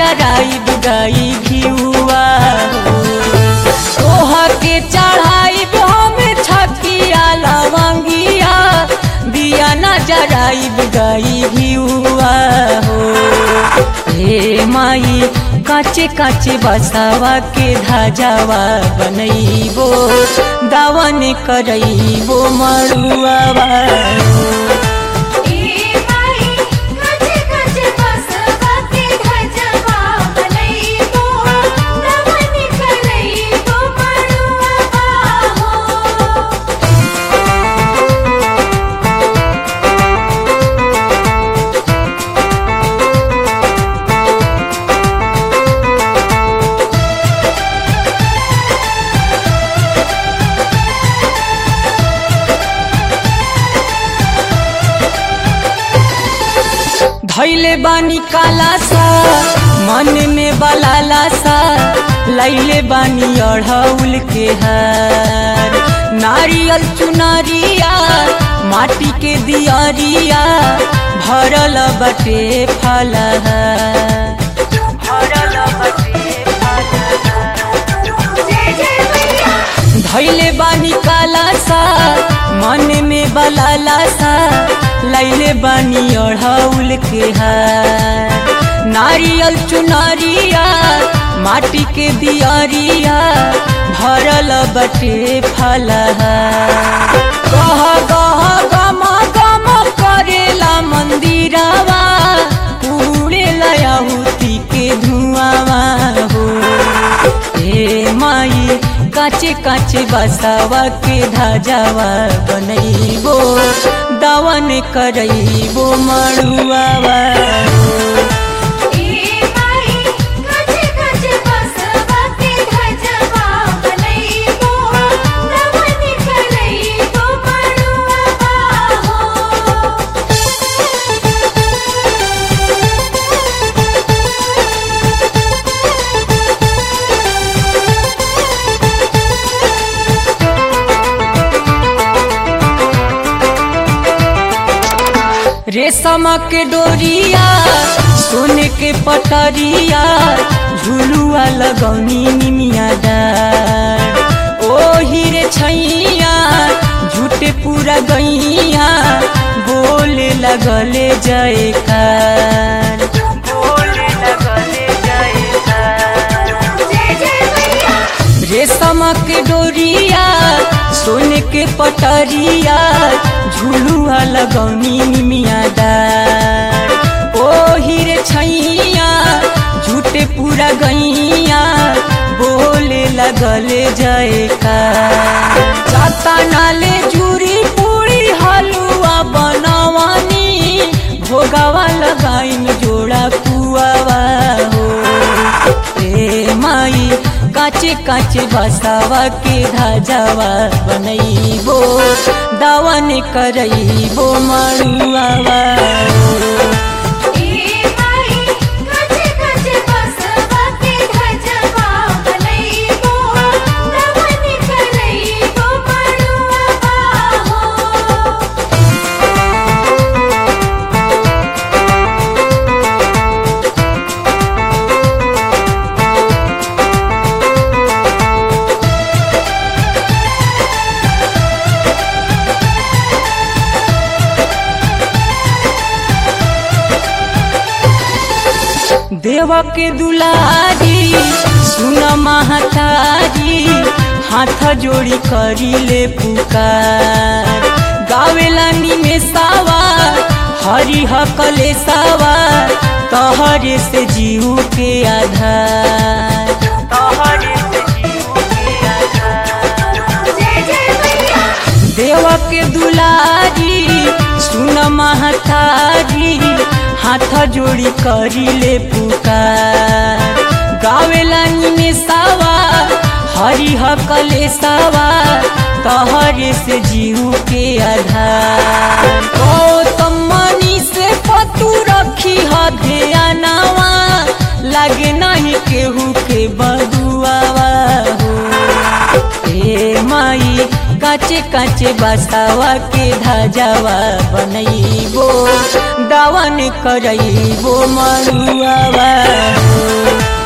जराई गाई घिउआ तोह के चढ़ाई हम छकिया लवंगिया दिया न जराई गाई घिउआ हो हे माई काचे काचे बसावा के धाजावा बनैबो दावन करैबो मरुआवा ए माई कचे कचे बसवा के धजवा बनैबो नमन करैबो मरुआ हो धैले बानी काला सा मन में बलाला सा लैले बानी अढ़ौल के हार नारियल चुनरिया माटी के दियरिया भरल बटे फलहार भरल बटे जय जय मैया धैले बानी काला सा मन में बलाला सा लैले बानी अढ़ौल के हार नारियल चुनरिया माटी के दियरिया भरल बटे फलहार गह गह गम गम करेला मंदिरवा उड़ेला आहुति के धुआवा हो हे माई काचे काचे बसावा के धाजावा बनैबो दावन करैबो मरुआवा ए माई कचे कचे बसवा के धजवा बनैबो नमन करैबो मरुआ हो रेशम के डोरिया सोने के पटरिया झुलुआ लगौनी निमिया डार ओ हीरे छैया झूठे पूरा गैया बोले लगले जयकार बोले लगले जयकार जय जय मैया रेशम के डोरिया सोने के पटरिया झुलुआ लगौनी निमिया डार ओ हीरे छैया झूठे पूरा गैया बोले लगले जयकार जाता नाले जूरी पूरी हलुआ बनवानी भोगावा लगाइन जोड़ा पुआवा हो ए माई काचे काचे बसावा के धाजावा बनैबो दावन करैबो मरुआवा ए माई कचे कचे बसवा के धजवा बनैबो नमन करैबो मरुआ हो देव के दुलारी सुन महतारी हाथ जोड़ी करी ले पुकार गावेला निमेषावा हरि हकले सावा तहरे से जीव के आधार तहरे से जीव के आधार जय जय मैया देव के दुलारी सुन महतारी हाथ जोड़ी करी ले पुकार गावेला निमेषावा हरि हकले सावा तहरे से जीव के आधार गौतम मनी से पतू रखी ध्यानवा लागे नहीं केहू के बदुआवा हो ए माई काचे काचे बसावा के धाजावा बनैबो दावन करैबो मरुआवा हो